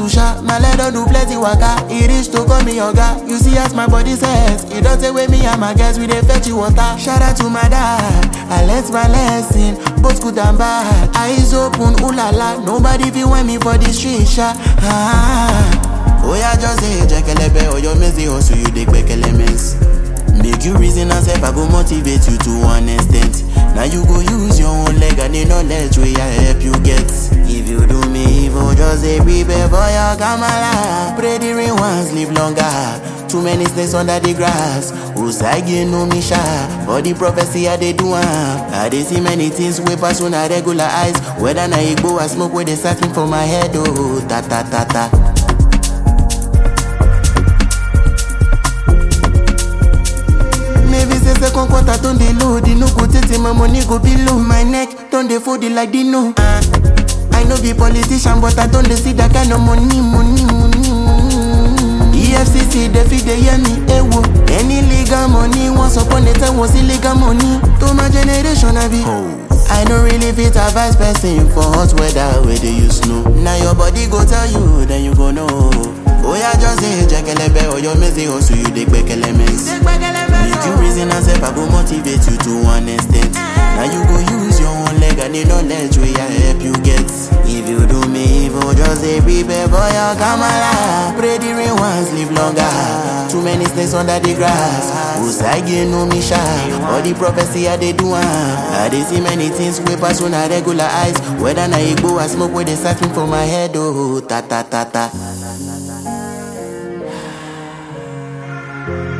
hustle sha, my leg don do plenty waka. E reach to call me oga. You see as my body says, e don say wey me and my guys we dey fetch you water. Shout out to my dad, I learnt my lesson, both good and bad. Eyes open, ooh la la, nobody fit want me for the street sha. Ah. Oya just say jekelebe, oyo mezi hustle you dey gbekele mess. Make you reason and self, I go motivate you to one extent. Now you go use your own leg and the knowledge wey I help you get. If you do me evil, just say prepare for your kamala. Pray the rain once, live longer. Too many snakes under the grass. Usagi no me sha. For the prophecy I dey do am. I dey see many things wey pass una regular eyes. Whether na igbo or smoke wey dey sight me for my head, oh ta ta ta ta. Maybe say second quarter don dey low, the no go tey my money go be low. My neck don dey fold it like Dino. Uh, I no be politician, but I don dey see that kind of money, money, money, money. EFCC dey fit dey hear me, ewo. Any legal money, once upon a time was illegal money. To my generation, I be. I no really fit advise person for hot weather wey dey use snow. Na your body go tell you, then you go know. Oya just say jekelebe, oyo mezi hustle you dey gbekele mess. Make you reason and self, I go motivate you to one extent. Now you go use your own leg and the knowledge wey I help you get. If you do me evil, just say prepare for your kamala. Pray the rain once, live longer. Too many snakes under the grass. Usagi no me sha. All the prophecy I dey do am. I dey see many things wey pass una regular eyes. Whether na igbo or smoke wey dey sight me for my head, oh ta ta ta ta.